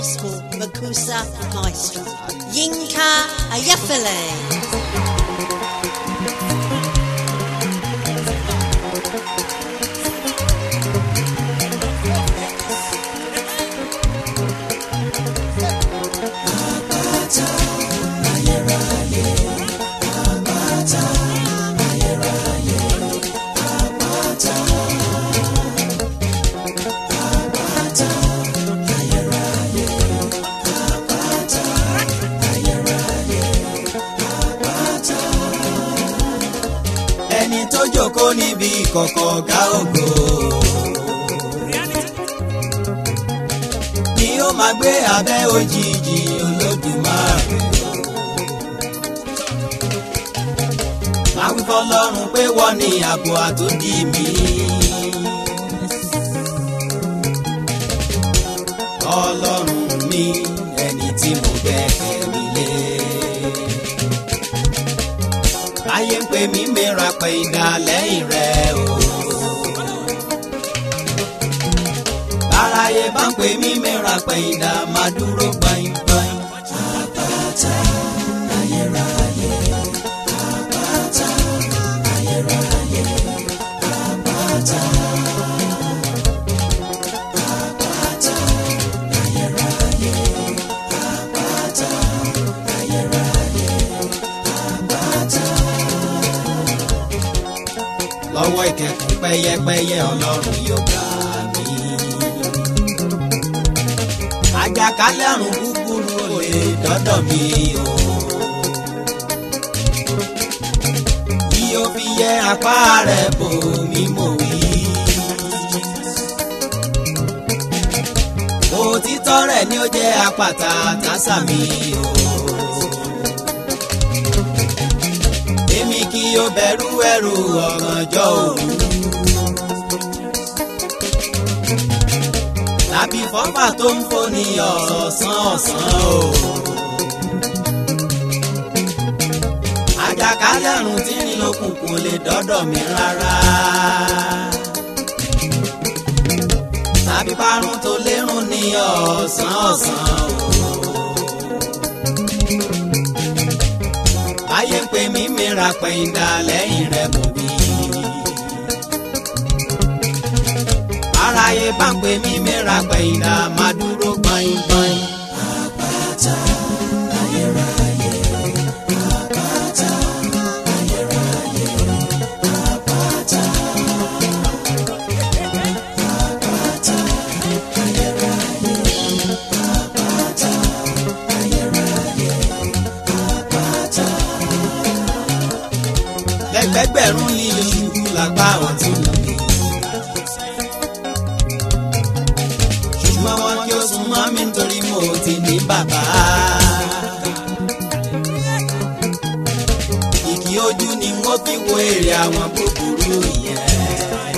Gospel Makusa Maestro, Yinka Ayafele. ẹni tó jókòó níbi ìkọ̀kọ̀ ọ̀gá ògo. ni ó máa gbé abẹ́ òjìji olódùmarè. máa wí fọlọ́run pé wọ́n ní ààbò àtòdì mi. ọlọ́run mi ẹni tí mo gbẹ́kẹ̀ mi lé ayé ń pè mí mìíràn pé ìdá lẹ́yìn rẹ̀ o. báráyé bá ń pè mí mìíràn pé ìdá máa dúró gbọ̀ngbọ̀n. àpáta ayérayé àpáta ayérayé àpáta. àpáta ayérayé àpáta ayérayé àpáta lọ́wọ́ ìkẹ̀kùn pẹ́yẹpẹ́yẹ ọlọ́run yóò gbà mí. àjàkálẹ̀ àrùn búburú ò lè dọ́dọ̀ mi o. bí o fi yẹ apá rẹ̀ bò mí mò wí. òtítọ́ rẹ̀ ni ó jẹ́ àpáta tásà mi o. èmi kì yóò bẹ̀rù ẹ̀rù ọ̀gànjọ́ òru. tàbí fọ́fà tó ń foni ọ̀sán ọ̀sán o. àjàkálẹ̀ àrùn tí ń lókùnkùn lè dọ́dọ̀ mi rárá. tàbí parun tó lérùn ní ọ̀sán ọ̀sán o. ayé ń pè mí mìíràn pé ìdá lẹ́yìn rẹ̀ mú mi. aráyé bá ń pè mí mìíràn pé ìdá máa dúró gbọ̀ngbọ̀n. àpáta ayérayé àpáta ayérayé àpáta. àpáta ayérayé àpáta ayérayé àpáta lẹ́gbẹ̀gbẹ̀rún ní oṣù lágbá ọ̀tún mi. ṣùgbọ́n wọn kí ó sún mọ́ mi nítorí mo ti ní bàbá. ìkì ojú ni wọ́n fi wo èrè àwọn búburú yẹn.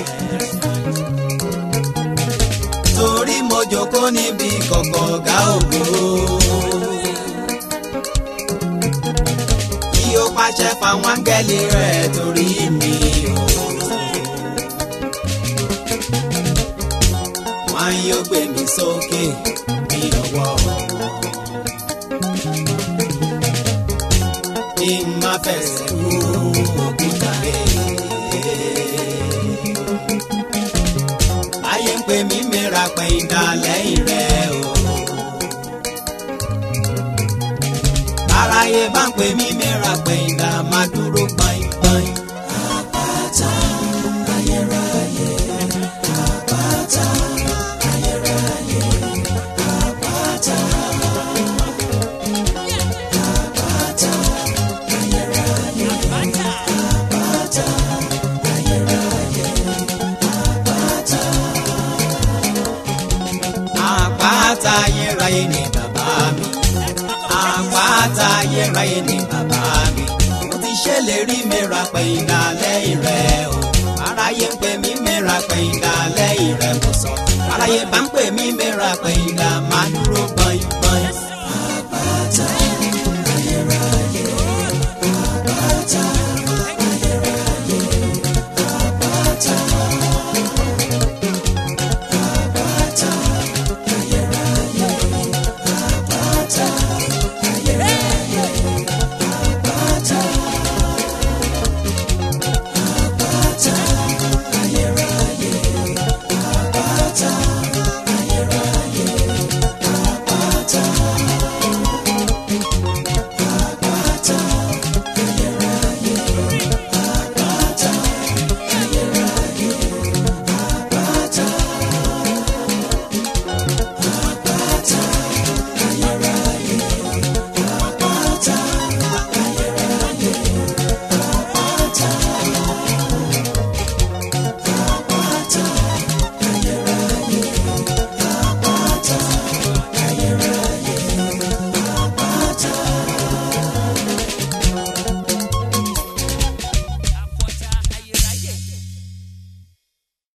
torí mo jókòó níbi kọ̀kọ̀ ọ̀gá ògo. kí ó pàṣẹ fáwọn áńgẹ́lì rẹ̀ torí mi o. wọ́n yóò gbé mi sókè ní ọwọ́ wọn. kí n má fẹsẹ̀ kú òkúta rẹ̀. ayé ń pè mí mìíràn pé ìdá lẹ́yìn rẹ̀ o. aráyé bá ń pè mí mìíràn pé ìdá máa dúró gbọ̀ngbọ̀n. àpáta ayérayé àpáta ayérayé àpáta. àpáta ayérayé àpáta ayérayé àpáta. àpáta ayérayé ni bàbá mi àpáta ayérayé ni bàbá mi. mo ti ṣèlérí mìíràn pé ìdá lẹ́yìn rẹ̀ o. aráyé ń pè mí mìíràn pé ìdá lẹ́yìn rẹ̀ mo sọ. aráyé bá ń pè mí mìíràn pé ìdá máa dúró gbọ́.